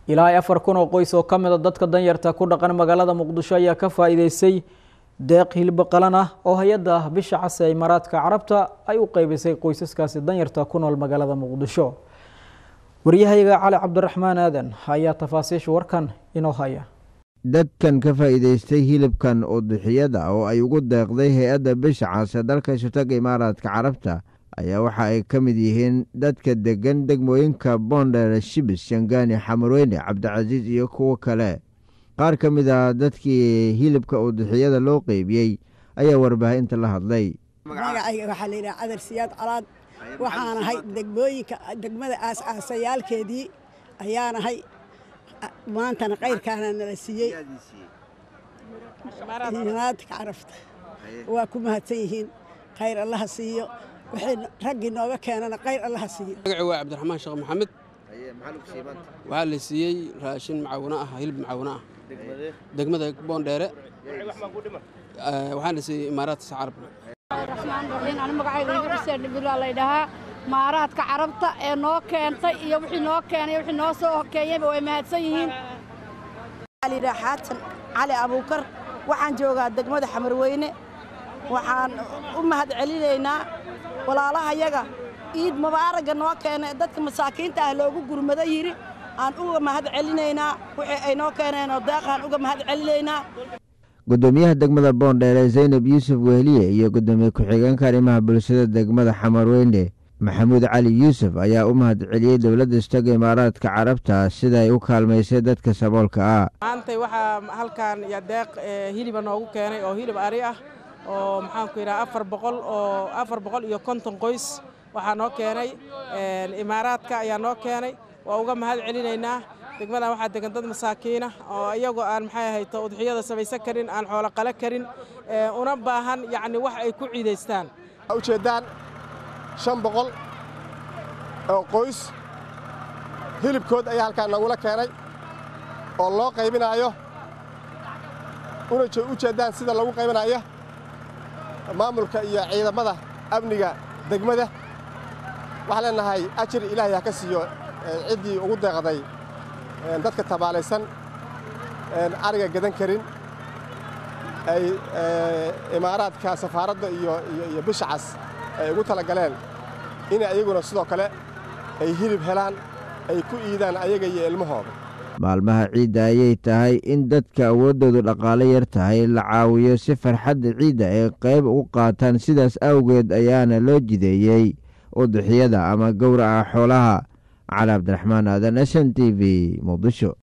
ilaa ay afar kun oo qoys oo ka mid a dadka danyarta ku dhaqan magaalada muqdisho ayaa ka faa'iideystay deeq hilib qalan ah oo hay-adda bisha cas ee imaaraadka carabta ay u qeybisay qoysaskaasi danyarta ku nool magaalada muqdisho waryahayga cali cabdiraxmaan aadan ayaa tafaasiisha warkan inoo haya dadkan ka faa'iidaystay hilibkan udixiyada oo ay ugu deeqday hay-adda bisha cas ee dalka shutaga imaaraadka carabta ayaa waxa ay ka mid yihiin dadka degan degmooyinka boondheer shibis shangaani xamarweyne cabdicasiis iyo kuwo kale qaar ka mid ah dadkii hilibka udixiyada loo qeybiyey ayaa warbaahinta la hadlay magacayga waxaa la yidhaha cadar siyaad calaad waxaan ahay degmooyinka degmada aas-aasayaalkeedii ayaan ahay maantana qayrkaana nala siiyey imaaraadka carafta waa ku mahadsan yihiin khayr allaha siiyo wixii raggii nooga keenana khayr allaha siiyo magaci waa cabdiraxmaan sheekh maxamed waxaa la siiyey raashin macawino ah hilib macawino ah degmada boondheere waxaa la siiyey imaaraadka carab magacayga maaraadka carabta ee noo keentay iyo wixii noo keenay wixii noo soo hokeeyeyba way mahadsan yihiin alidhaa xaatan cali abuukar waxaan joogaa degmada xamarweyne waxaan u mahad celinaynaa walaalahayaga iid mubaaraga noo keenay dadka masaakiinta ah loogu gurmado yidhi aan uga mahad celinaynaa wixii ay noo keeneenoo deeqaan uga mahad celinaynaa gudoomiyaha degmada boondheere zaynab yuusuf wehliye iyo gudoomiye ku-xigeenka arrimaha bulshada degmada xamarweyne maxamuud cali yuusuf ayaa u mahad celiyey dowladda istaga imaaraadka carabta sida ay u kaalmaysay dadka saboolka ah maantay waxaa halkan iyo deeq hiliba noogu keenay oo hilib ari ah oo maxaanku yidhaha afar boqol oo afar boqol iyo konton qoys waxaa noo keenay imaaraadka ayaa noo keenay waa uga mahad celinaynaa degmadan waxaa degan dad masaakiina oo iyagoo aan maxay ahayto udxiyada samaysan karin aan xoolo qala karin una baahan yacni wax ay ku ciidaystaan ujeeddaan shan boqol oo qoys hilibkood ayaa halkaan nagula keenay oo loo qaybinaayo una u jeeddaan sida lagu qaybinayo maamulka iyo ciidamada amniga degmada waxaan leenahay ajir ilaahay ha ka siiyo ciddii ugu deeqday dadka tabaalaysan ariga gadan karin ay imaaraadka safaaradda iyo bisha cas ay ugu tala galeen in ayaguna sidoo kale ay hilib helaan ay ku iidaan ayaga iyo ilmahooda maalmaha ciidda ayay tahay in dadka awooddoodu dhaqaale yar tahay la caawiyo si farxadda ciidda ay qayb u qaataan sidaas awgeed ayaana loo jideeyey udixiyada ama gowraca xoolaha cali cabdiraxmaan aadan s n t v muqdisho